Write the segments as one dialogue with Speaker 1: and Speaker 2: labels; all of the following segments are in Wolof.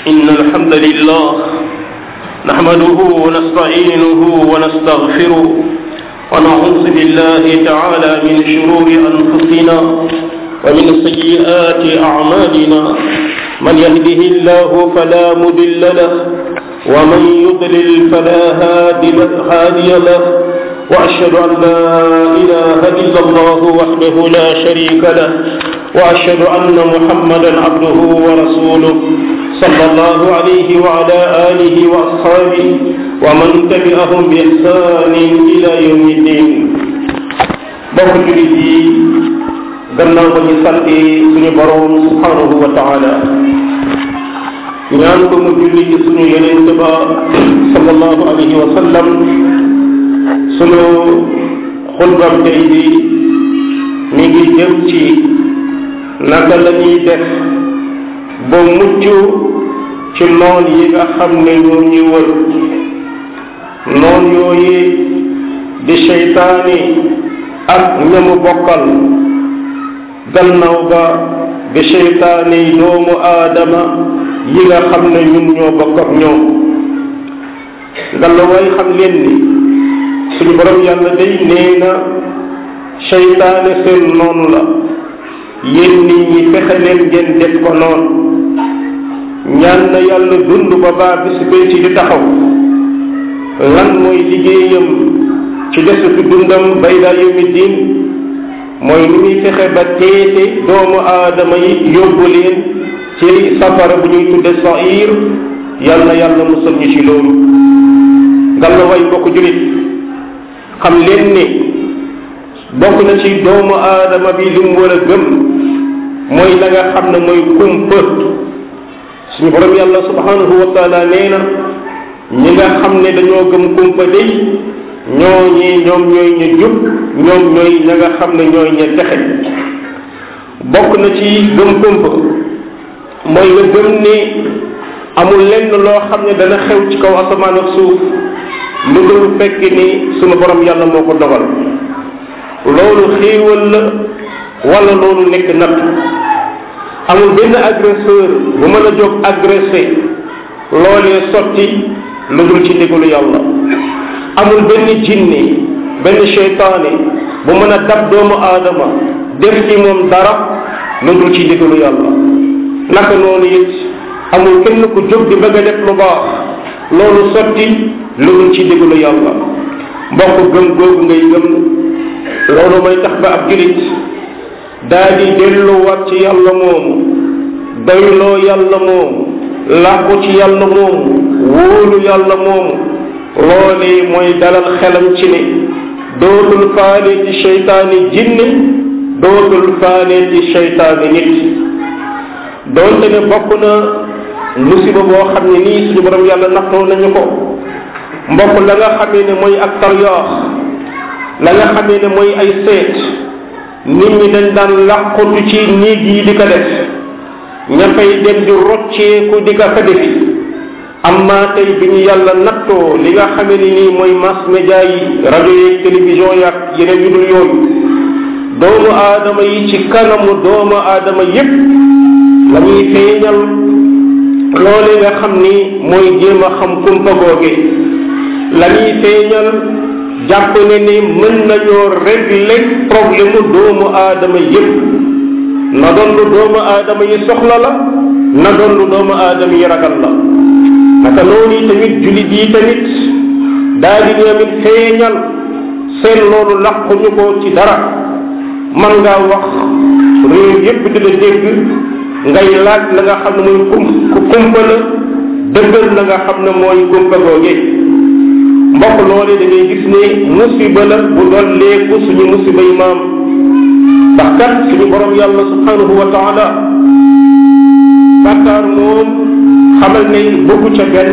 Speaker 1: إن الحمد لله نحمده ونستعينه ونستغفره ونعوذ بالله تعالى من شرور أنفسنا ومن سيئات أعمالنا من يهده الله فلا مضل له ومن يضلل فلا هادي له وأشهد أن لا إله إلا الله وحده لا شريك له وأشهد أن محمدا عبده ورسوله صلى الله عليه وعلى آله وأصحابه ومن تبعهم بإحسان إلى يوم الدين bokk julit yi gannaaw ba ñu sante suñu borom subhanahu wa taala ñaan ko mu julli ci suñu yonent ba sallallahu alayhi wa sallam suñu xutbam tey bi mi ngi jëm ci naka la ñuy def ba mucc ci noon yi nga xam ne ñoo ñuy wër noon yooyu di seytaani ak ñamu bokkal gannaaw ba di seytaani doomu aadama yi nga xam ne ñun ñoo bokk ak ñoom gannaaw way xam leen ni suñu borom yàlla day nee na seytaane seen noonu la yéen nit ñi fexe leen ngeen def ko noonu ñaan na yàlla dund ba baa bis bee ci di taxaw lan mooy liggéeyam ci desutu dundam bay daa yawmi diin mooy ni muy fexe ba teete doomu aadama yi yóbbu leen ci safara bu ñuy tudde sair yàlla yàlla musal ñu ci loolu ngalla way mbokk julit xam leen ni bokk na ci doomu aadama bi li mu war a gëm mooy la nga xam ne mooy kumpa suñu borom yàlla subhanahu wa taala nee na ñi nga xam ne dañoo gëm kumpa day ñoo ñi ñoom ñooy ña jub ñoom ñooy ña nga xam ne ñooy ña texe bokk na ci gëm kumpa mooy nga gëm ni amul lenn loo xam ne dana xew ci kaw asamaan ak suuf lu dul fekk ni suñu borom yàlla moo ko dogal loolu xéewal la wala loolu nekk natt amul benn agresseur bu mën a jóg agressé loolee sotti lu dul ci ndigalu yàlla amul benn jinne benn seytaane bu mën a dab doomu aadama def ci moom dara lu dul ci ndigalu yàlla naka noonu it amul kenn ku jóg di bëgg a def lu baax loolu sotti lu dul ci ndigalu yàlla mbokk gëm googu ngay gëm loolu mooy tax ba ab julit daa di delluwaat ci yàlla moomu doyloo yàlla moomu làqu ci yàlla moomu wóolu yàlla moomu loolee mooy dalal xelam ci ne dootul faale ci seytaani jinne dootul faale ci seytaani nit doonte ne bokk na musiba boo xam ne nii suñu borom yàlla nattoo nañu ko mbokk la nga xamee ne mooy ak taryaax la nga xamee ne mooy ay seet nit ñi dañ daan làqutu ci néeg yi di ko def ña fay dem di rocceeku di ko fa defi amma tey bi ñu yàlla nattoo li nga xamee ni nii mooy mass média yi rajo yeeg télévision yaak yeneen yu dul yooyu doomu aadama yi ci kanamu doomu aadama yépp la ñuy feeñal loole nga xam ni mooy jéem a xam kumpa googe la ñuy feeñal jàpp ne ni mën nañoo régler problème mu doomu aadama yépp na doon lu doomu aadama yi soxla la na doon lu doomu aadama yi ragal la naka noonu tamit julit yi tamit daal di ñoomit feeñal seen loolu làquñu ko ci dara man ngaa wax réew yépp di la dégg ngay laaj la nga xam ne mooy kum kumpa la dëggal la nga xam ne mooy kumpa googe mbokk loole da ngay gis ne musiba la bu dolleeku suñu musiba yi maam ndax kat suñu borom yàlla subhanahu wa taala bàkkaar moom xamal ne bëggu ca benn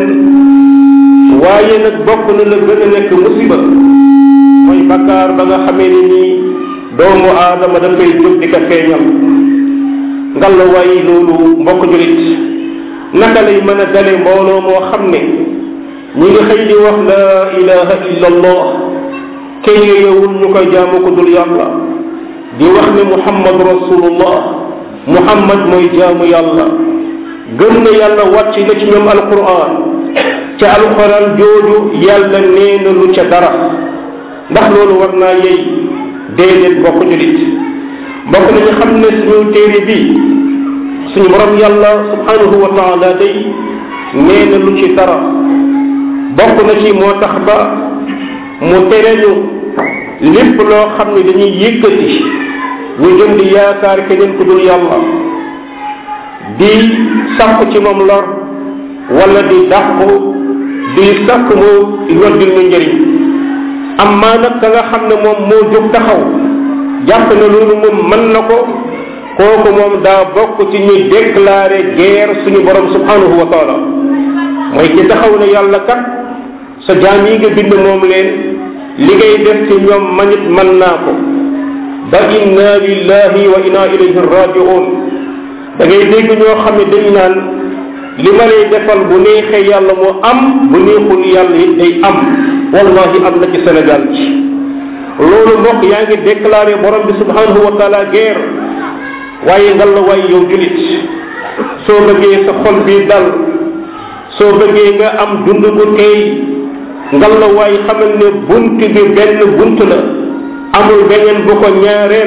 Speaker 1: waaye nag bokk na la gën a nekk musiba mooy bàkkaar ba nga xamee ne nii doomu aadama dafay jóg di ko feeñal ngalla waaye loolu mbokk julit naka lay mën a dale mbooloo moo xam ne ñi ngi xëy di wax la ilaha illa allah kenn yeyewul ñu koy jaamu ko dul yàlla di wax ne muhammad rasulullah muhammad mooy jaamu yàlla gëm na yàlla wàcc na ci ñoom alquran ca alquran jooju yàlla nee na lu ca dara ndax loolu war naa yey déedéet bokk julit bokk nañu xam ne suñu téere bi suñu borom yàlla subhanahu wa taala day nee na lu ci dara bokk na ci moo tax ba mu tere ñu lépp loo xam ne dañuy yëkkati ñu jëm di yaakaar keneen ku dul yàlla di sàkku ci moom lor wala di dàqu di sàkk mu yoddil ñu njëriñ amma nag ka nga xam ne moom moo jóg taxaw jàpp na loolu moom mën na ko kooku moom daa bokk ci ñuy déclaré guerre suñu borom subhanahu wa taala mooy ki taxaw ne yàlla kat sa jaam yi nga bind moom leen li ngay def ci ñoom manit mën naa ko ba inna lillahi wa inna ilayhi rajiun da ngay dégg ñoo xam ne dañ naan li ma lay defal bu neexee yàlla moo am bu neexul yàlla it day am wallahi am na ci Sénégal ci loolu mbokk yaa ngi déclaré borom bi subhanahu wa taala guerre waaye ngal la waay yow julit soo bëggee sa xol bi dal soo bëggee nga am dund bu tey ngal la waay xamal ne bunt bi benn bunt la amul beneen bu ko ñaareel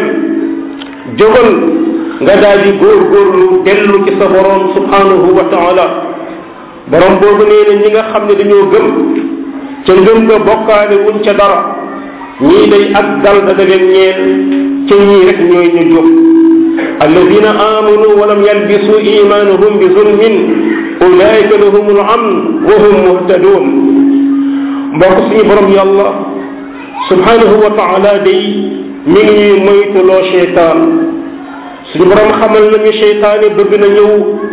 Speaker 1: jógal nga daal di góorgóorlu dellu ci sa borom subhanahu wa taala borom boobu nee na ñi nga xam ne dañoo gëm ca ngëm nga bokkaale wuñ ca dara ñii day ak dal da leen ñeel ca ñii rek ñooy ñu jóg alladina amanu walam yalbisu imanuhum bi zulmin ulaika lahum al amn wa hum muhtadun mbokk suñu borom yàlla subhanahu wa taala day mi ngi ñuy moytuloo cheytaan suñu borom xamal nañu cheytaane bëgg na ñëw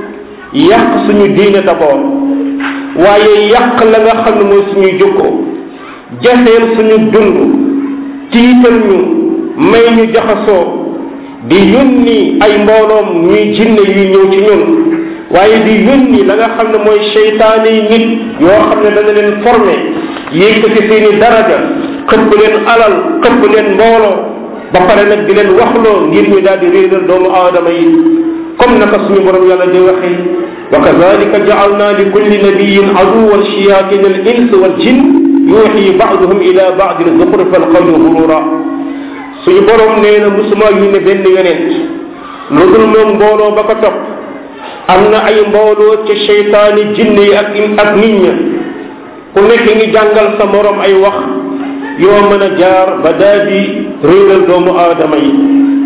Speaker 1: yàq suñu diine d'abord waaye yàq la nga xam ne mooy suñuy jukko jafeel suñu dund tiital ñu may ñu jaxasoo di yónni ay mbooloom ñuy jinne yuy ñëw ci ñun waaye di yónni la nga xam ne mooy cheytaane yi nit yoo xam ne dana leen formé yékkati seeni daraja xëpp leen alal xëpp leen mbooloo ba pare nag di leen waxloo ngir ñu daal di réeral doomu aadama yi comme naka suñu borom yàlla di waxee wa kadalika jaalna li kulli nabiyin aduwan shayatin al ins wal jin yuuxi baaduhum ila baadin zuxrufa al qawli gurura suñu borom nee na musuma yu ne benn yonent lu dul moom mbooloo ba ko topp am na ay mbooloo ca cheytaani jinne yi ak ak nit ña ku nekk ngi jàngal sa morom ay wax yoo mën a jaar ba daal di réeral doomu aadama yi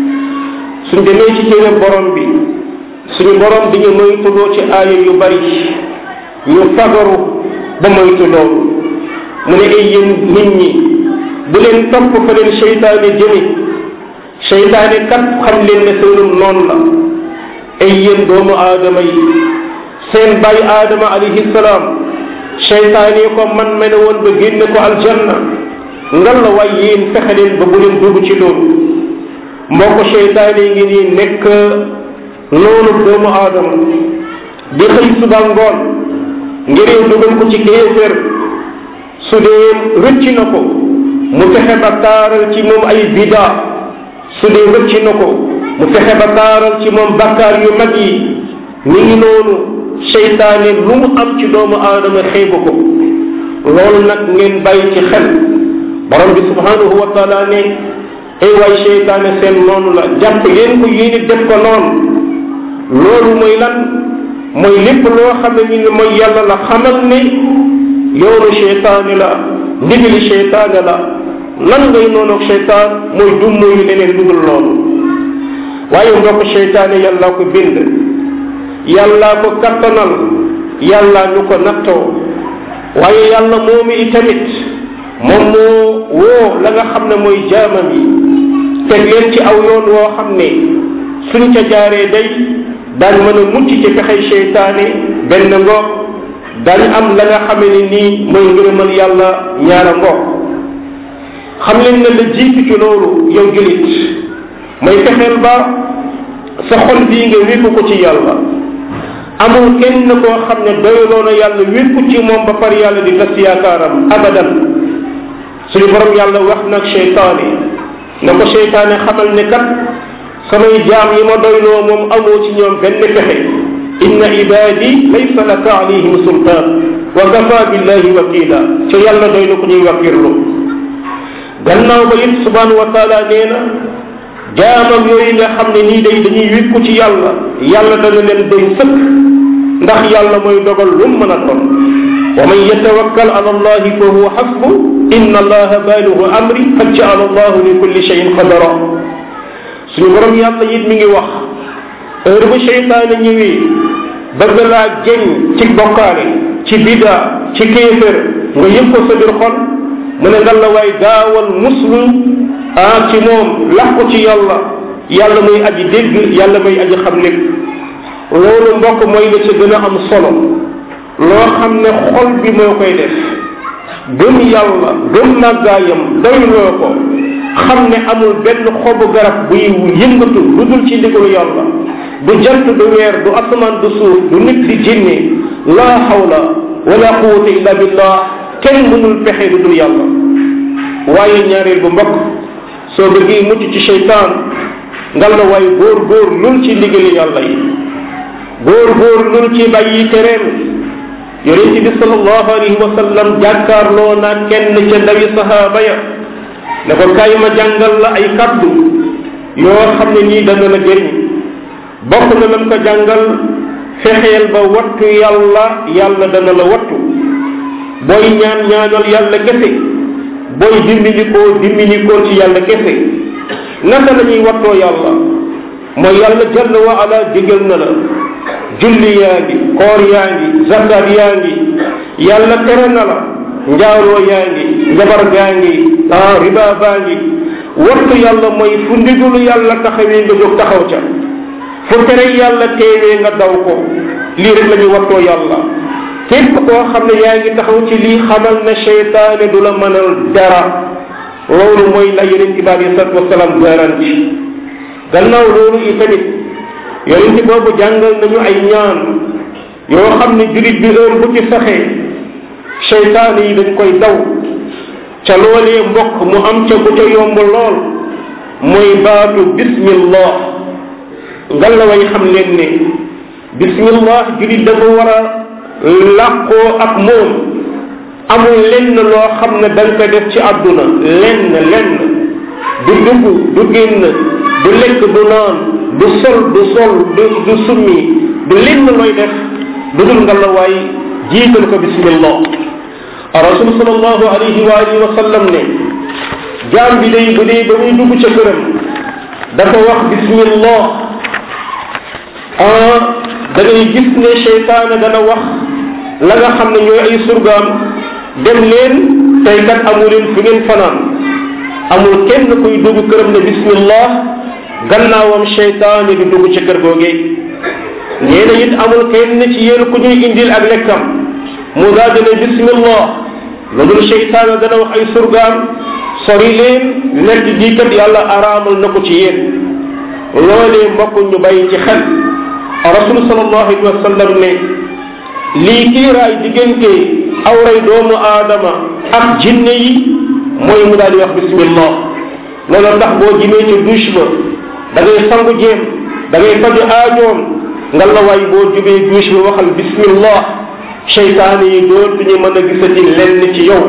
Speaker 1: suñ demee ci téere borom bi suñu borom dañu moytuloo ci aaya yu bari ñu fagaru ba moytu loolu mu ne ay yéen nit ñi bu leen topp fa leen seytaane jëme seytaane kat xam leen ne seenum noonu la ay yéen doomu aadama yi seen bàyyi aadama alayhi salaam seytaane ko man mene woon ba génne ko aljanna ngal la waay yéen fexe leen ba bu leen dugg ci loolu mbokk seytaane ngi nii nekk noonu doomu aadama di xëy suba ngoon ngir dugal ko ci kéefér su dee rëcc na ko mu fexe ba taaral ci moom ay bida su dee rëcc na ko mu fexe ba taaral ci moom bakkaar yu mag yi mi ngi noonu seytaane lu mu am ci doomu aadama xeebu ko loolu nag ngeen bàyyi ci xel borom bi subhanahu wa taala ne ay waay seytaane seen noonu la jàpp leen ko yéen def ko noonu loolu mooy lan mooy lépp loo xam ne ni mooy yàlla la xamal ne yoonu seytaane la ndigali seytaane la lan ngay noonu ak seytaan mooy dummo yu leneen lu dul loolu waaye mbokk seytaane yàllaa ko bind yàllaa ko kattanal yàllaa ñu ko nattoo waaye yàlla moomu itamit moom moo woo la nga xam ne mooy jaamam yi teg leen ci aw yoon woo xam ne suñ ca jaaree day daañ mën a mucc ci pexey seytaane benn ngoog dañ am la nga xame ne nii mooy ngërëmal yàlla ñaara ngoog xam leen ne la jiitu ci loolu yow julit mooy fexeel ba sa xol bii nga wékku ko ci yàlla amul kenn koo xam ne doyloo na yàlla wékku ci moom ba par yàlla di tas yaakaaram abadan suñu borom yàlla wax nag cheytaane na ko cheytaane xamal ne kat samay jaam yi ma doyloo moom amoo ci ñoom benn pexe inna ibadi laysa laka alayhim sultaan wa kafa billahi wakila ca yàlla doy na ko ñuy wakkirlu gannaaw ba it subhanahu wa taala nee na jaamam yooyu nga xam ne nii day dañuy wékku ci yàlla yàlla dana leen doy sëkk ndax yàlla mooy dogal lu mën a doon wa man yatawakkal ala allahi fa huwa xasbu inna allaha baaligu amri qad jaala allahu li kulli cheyin qadara suñu borom yàlla it mi ngi wax heure bu cheytaane ñëwee bëgg laa jeñ ci bokkaale ci bida ci kéefér nga yëg ko sa biir xol mu ne ngal la waay gaawal muslu ah ci moom lax ko ci yàlla yàlla muy aji dégg yàlla muy aji xam lépp loolu mbokk mooy la ca gën a am solo loo xam ne xol bi moo koy def gëm yàlla gëm màggaayam doyloo ko xam ne amul benn xobu garab buy yëngatu lu dul ci ndigalu yàlla du jant du weer du asamaan du suuf du nit di jinne laa hawla wala quwwata illa billah kenn mënul pexe lu dul yàlla waaye ñaareel bu mbokk soo bëggee mucc ci seytaan ngal la waaye góor góor lul ci ndigali yàlla yi góor góor lul ci bàyyi tereem yonent bi sallallahu alayhi wa sallam jàkkaarloo naa kenn ca ndawi sahaaba ya ne ko kaay ma jàngal la ay kaddu yoo xam ne nii dana la jëriñ bokk na lam ko jàngal fexeel ba wattu yàlla yàlla dana la wattu booy ñaan ñaanal yàlla kese booy dimbinikoo dimbinikoo ci yàlla kese naka la ñuy wattoo yàlla mooy yàlla jalla wa ala digal na la julli yaa ngi koor yaa ngi zakat yaa ngi yàlla tere na la njaaloo yaa ngi njabar gaa ngi ah riba baa ngi wattu yàlla mooy fu ndigalu yàlla taxawee nga jóg taxaw ca fu tere yàlla teewee nga daw ko lii rek la ñuy wattoo yàlla képp koo xam ne yaa ngi taxaw ci lii xamal na cheytaane du la mënal dara loolu mooy la yonent bi alei salatu wasalaam garanti gannaaw loolu i tamit yonent boobu jàngal nañu ay ñaan yoo xam ne julit bi heure bu ci saxee cheytaane yi dañ koy daw ca loolee mbokk mu am ca bu ca yomb lool mooy baatu bismillah ngal la way xam leen ne bismillah julit dafa war a làqoo ak moom amul lenn loo xam ne da nga ko def ci àdduna lenn lenn du dugg du génn du lekk du naan du sol du sol du du summi du lenn looy def du dul nga la waay jiital ko bismillah rasul sallallahu alayhi wa alihi wa sallam ne jaam bi day bu dee ba muy dugg ca këram dafa wax bismillah ah da ngay gis ne cheytaane dana wax la nga xam ne ñooy ay surgaam dem leen tey kat amu leen fu ngeen fanaan amul kenn kuy dugg këram ne bismillah gannaawam cheytaane di dugg ci kër googee nee na it amul kenn ci yéen ku ñuy indil ak lekkam mu daal di ne bismillah loolu cheytaane dana wax ay surgaam sori leen lekk gi kat yàlla araamal na ko ci yéen loolee mbokk ñu bàyyi ci xel rasul sallallahu alayhi wa sallam ne lii kiiraay diggante awray doomu aadama ak jinne yi mooy mu daal di wax bismillah loolu tax boo jimee ci douche ba da ngay sangu jéem da ngay faju aajoom nga la waay boo jubee douche ba waxal bismillah cheytaane yi dootuñu mën a gisati lenn ci yow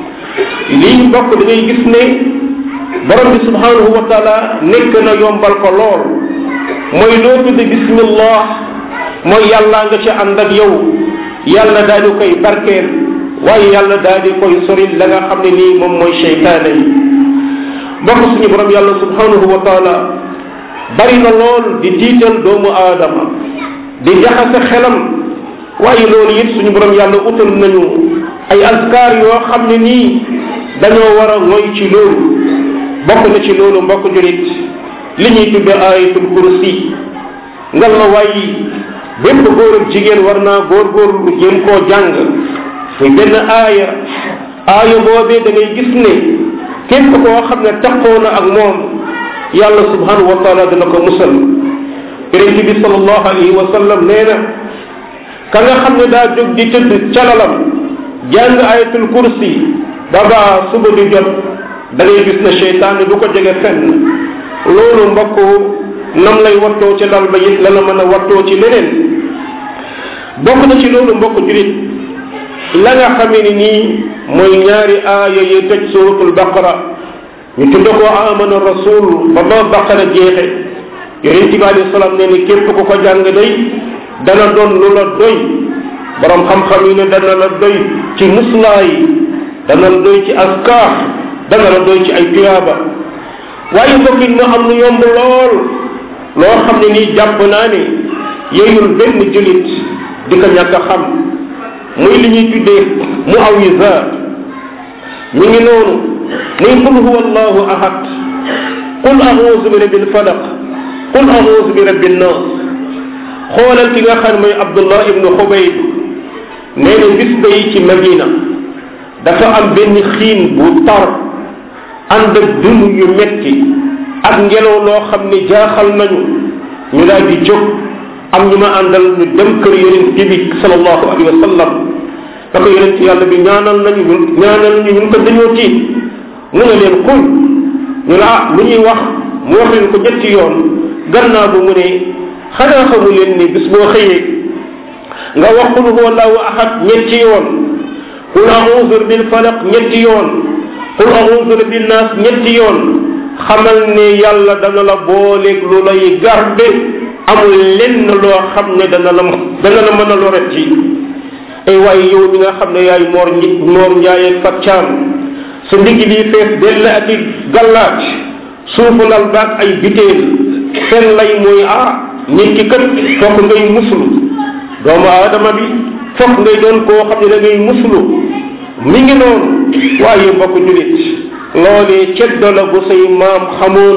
Speaker 1: lii mbokk da ngay gis ne borom bi subhanahu wa taala nekk na yombal ko lool mooy loo tudde bismillah mooy yàlla nga ci ànd ak yow yàlla daal di koy barkeel waaye yàlla daal di koy soril la nga xam ne nii moom mooy cheytaane yi mbokk suñu borom yàlla subhanahu wa taala bari na lool di tiital doomu aadama di jaxase xelam waaye loolu it suñu borom yàlla utal nañu ay askar yoo xam ne nii dañoo war a ngoy ci loolu bokk na ci loolu mbokk julit li ñuy tudde ayatul kursi ngal la waaye bépp góor ak jigéen war naa góorgóorlu jéem koo jàng muy benn aaya aaya boobee da ngay gis ne képp koo xam ne taxoo na ak moom yàlla subhanahu wa taala dina ko musal yonent bi salallahu alayhi wa sallam nee na ka nga xam ne daa jóg di tëdd calalam jàng ayatul kursi baba suba di jot da ngay gis ne cheytaan du ko jege fenn loolu mbokk nam lay wattoo ci dal ba it la la mën a wattoo ci leneen bokk na ci loolu mbokk julit la nga xamee ni nii mooy ñaari aaya yi tëj suratul baqara ñu tudd ko amana rasul ba ba baqara jeexe yonente bi alayhi salaam ne ni képp ku ko jàng day dana doon lu la doy borom xam-xam yi ne dana la doy ci muslaay dana la doy ci askar dana la doy ci ay tuyaaba waaye mbokk it mu am lu yomb lool loo xam ne nii jàpp naa ne yeyul benn julit di ko ñàkk a xam muy li ñuy tuddee mu awisaat mi ngi noonu muy qul huwa allahu ahad qul auzu bi rabbil falaq qul auzu bi rabbin nas xoolal ki nga xam mooy abdullah ibnu xubayd nee na bis ba yi ci madina dafa am benn xiin bu tar ànd ak dund yu metti ak ngelaw loo xam ne jaaxal nañu ñu daal di jóg am ñu ma àndal ñu dem kër yonent bi sallallahu alayhi wa sallam da ko yonent yàlla bi ñaanal nañu ñaanal nañu ñun ko dañoo tiit mu ne leen xul ñu ne ah lu ñuy wax mu wax leen ko ñetti yoon gannaaw bu mu ne xanaa xamu leen ni bis boo xëyee nga wax qul huwa allahu ahad ñetti yoon qul a'udhu bil falaq ñetti yoon qul a'udhu bin nas ñetti yoon xamal ne yàlla dana la booleeg lu lay garde amul lenn loo xam ne dana la dana la mën a loret ci ay waaye yow mi nga xam ne yaay moor moor njaay ak faccaam sa ndigg lii fees dell ak i gallaaj suufu lal baag ay biteel seen lay mooy ah nit ki kat fokk ngay muslu doomu aadama bi fokk ngay doon koo xam ne da ngay muslu mi ngi noonu waaye mbokk julit loolee ceddo la bu say maam xamoon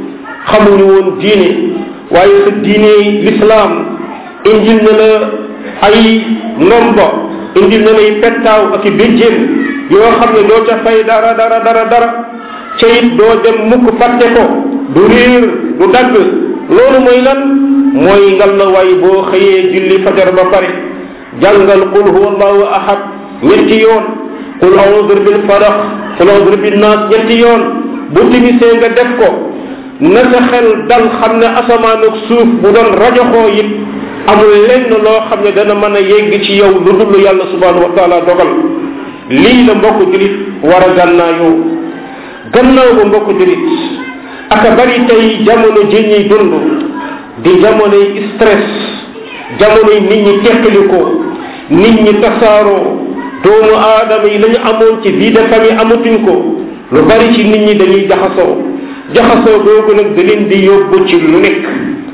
Speaker 1: xamuñu woon diine waaye sa diine lislaam indil na la ay nombo indil na lay pettaaw ak i béjjén yoo xam ne doo ca fay dara dara dara dara ca it doo dem mukk fàtte ko du riir du dagg loolu mooy lan mooy ngal la waay boo xëyee julli fajar ba pare jàngal qul huwa allahu ahad ñetti yoon qul a'udhu bil falaq qul a'udhu bin nas ñetti yoon bu timisee nga def ko na sa xel dal xam ne asamaan ak suuf bu doon rajoxoo it amul lenn loo xam ne dana mën a yegg ci yow lu dul yàlla subhanahu wa taala dogal lii la mbokk julit war a gànnaayoo gannaaw ba mbokk julit aka bari tey jamono ji ñuy dund di jamonoy stress jamonoy nit ñi tekkalikoo nit ñi tasaaroo doomu aadama yi lañu amoon ci vie de famille amatuñ ko lu bari ci nit ñi dañuy jaxasoo jaxasoo googu nag da leen di yóbbu ci lu nekk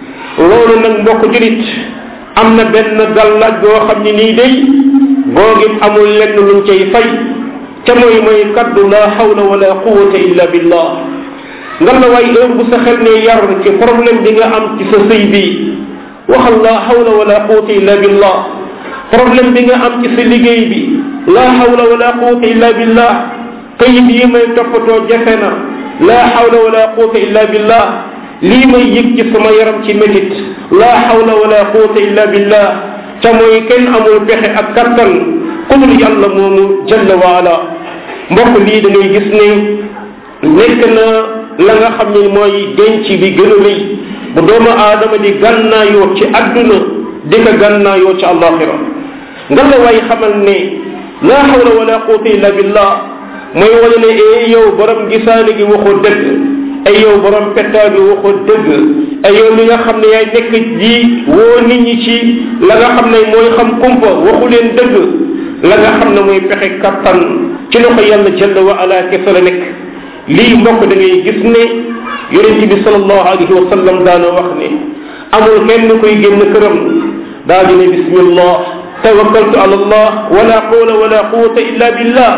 Speaker 1: loolu nag mbokk julit am na benn gàllaaj boo xam ne nii day googit amul lenn luñ cay fay ca mooy mooy kaddu la hawla wala quwata illa billah nga la waay heure bu sa xel ne yar ci problème bi nga am ci sa sëy bi waxal la hawla wala quwata illa billah problème bi nga am ci sa liggéey bi la hawla wala quwata illa billah kayit yi may toppatoo jafe na la hawla wala quwata illa billah lii may yëg ci sama yaram ci métit la hawla wala quwata illa billah ca mooy kenn amul pexe ak kattan ku dul yàlla moomu jalla wa ala mbokk lii da ngay gis ne nekk na la nga xam ne mooy denc bi gën a rëy bu doomu aadama di gànnaayoo ci adduna di ko gànnaayoo ci alaxira nga la waay xamal ne la hawla wala quwata illa billah mooy wane ne ee yow borom gisaane gi waxoo dëgg ay yow borom pettaa bi waxoo dëgg ay yow mi nga xam ne yaay nekk di woo nit ñi ci la nga xam ne mooy xam kumpa waxu leen dëgg la nga xam ne mooy pexe kattan ci loxo yàlla jalla wa ala kese la nekk lii mbokk da ngay gis ne yonente bi salallahu alayhi wa sallam daana wax ne amul kenn koy génn këram daa di ne bismillah tawakkaltu ala allah wala qawla wala quwata illa billah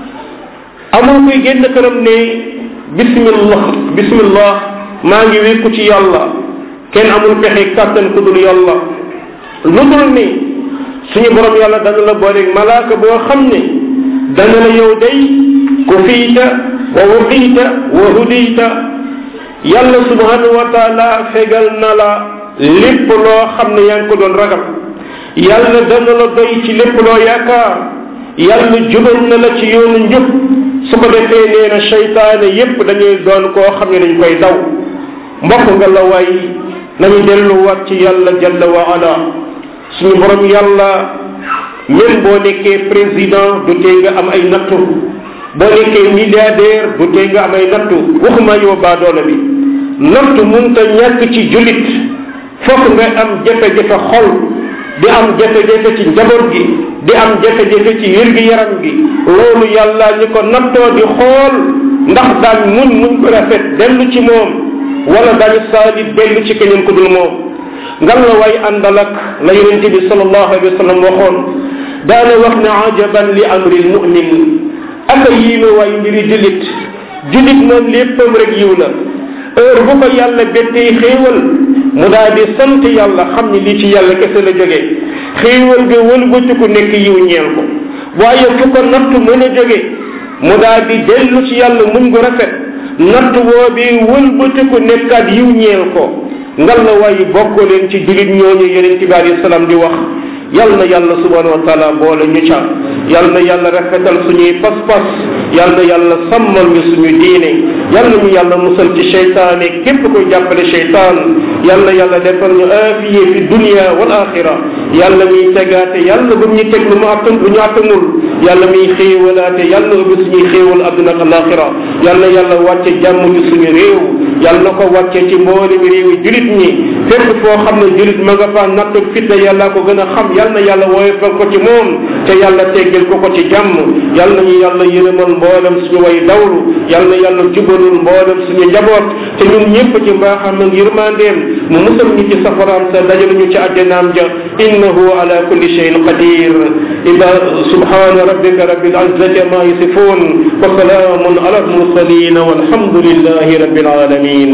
Speaker 1: amul koy génn këram ne bismillah bismillah maa ngi wékku ci yàlla kenn amul pexe kàttan ku dul yàlla lu dul ni suñu borom yàlla dana la booleeg malaaka boo xam ne dana la yow day ku fiita wa wuqiita wa hudita yàlla subhanahu wa taala fegal na la lépp loo xam ne yaa ngi ko doon ragal yàlla dana la doy ci lépp loo yaakaar yàlla jubal na la ci yoonu njub su ko defee nee na seytaane yépp dañuy doon koo xam ne dañ koy daw mbokk nga la waay nañu delluwaat ci yàlla jalla wa ala suñu borom yàlla même boo nekkee président du tee nga am ay nattu boo nekkee milliardaire du tee nga am ay nattu waxuma yow baadoola bi nattu munta ñàkk ci julit fokk nga am jafe-jafe xol di am jafe-jafe ci njaboot gi di am jafe-jafe ci wér-gi-yaram gi loolu yàlla ñu ko nattoo di xool ndax daañ muñ muñ ko rafet dellu ci moom wala daañu saalit dellu ci keneen ku dul moom ngan la way àndal ak la yonente bi sallallahu alayhi wa sallam waxoon daana wax ne ajaban li amri lmumin aka yiime waay mbiri julit julit moom léppam rek yiw la heure bu ko yàlla bettee xéewal mu daal di sant yàlla xam ni lii ci yàlla kese la jóge xéewal ga wëlbatiku nekk yiw ñeel ko waaye fu ko nattu mën a jóge mu daal di dellu ci yàlla muñ gu rafet natt boobi wëlbatiku nekkaat yiw ñeel ko ngal la waaye bokk leen ci julit ñooñu yeneen ci bi alayhi salaam di wax yal na yàlla subhanahu wa taala boole ñu ca yal na yàlla rafetal suñuy pas-pas yal na yàlla sàmmal ñu suñu diine yal na ñu yàlla musal ci cheytaane képp koy jàppale cheytaan yal na yàlla defal ñu aafiye fi dunia wal axira yàlla miy tegaate yàlla bu ñu teg lu mu attan lu ñu attanul yàlla miy xéewalaate yàlla ubbi suñuy xéewal adduna ak alaxira yal na yàlla wàcce jàmm ci suñu réew yal na ko wàcce ci mboolem réewi julit ñi fépp foo xam ne julit ma nga fa natt fitna yàlla ko gën a xam yal na yàlla woyofal ko ci moom te yàlla teggal ko ko ci jàmm yal nañu yàlla yërëmal mboolem suñu way dawlu yal na yàlla jubalul mboolem suñu njaboot te ñun ñëpp ci mbaaxam ak yërmandeem mu musal ñu ci safaraam sa dajal ñu ci àjjanaam ja innahu ala kulli shay'in qadir ida subhana rabbika rabbil izzati ma yasifun wa salamun ala al mursalin walhamdulillahi rabbil alamin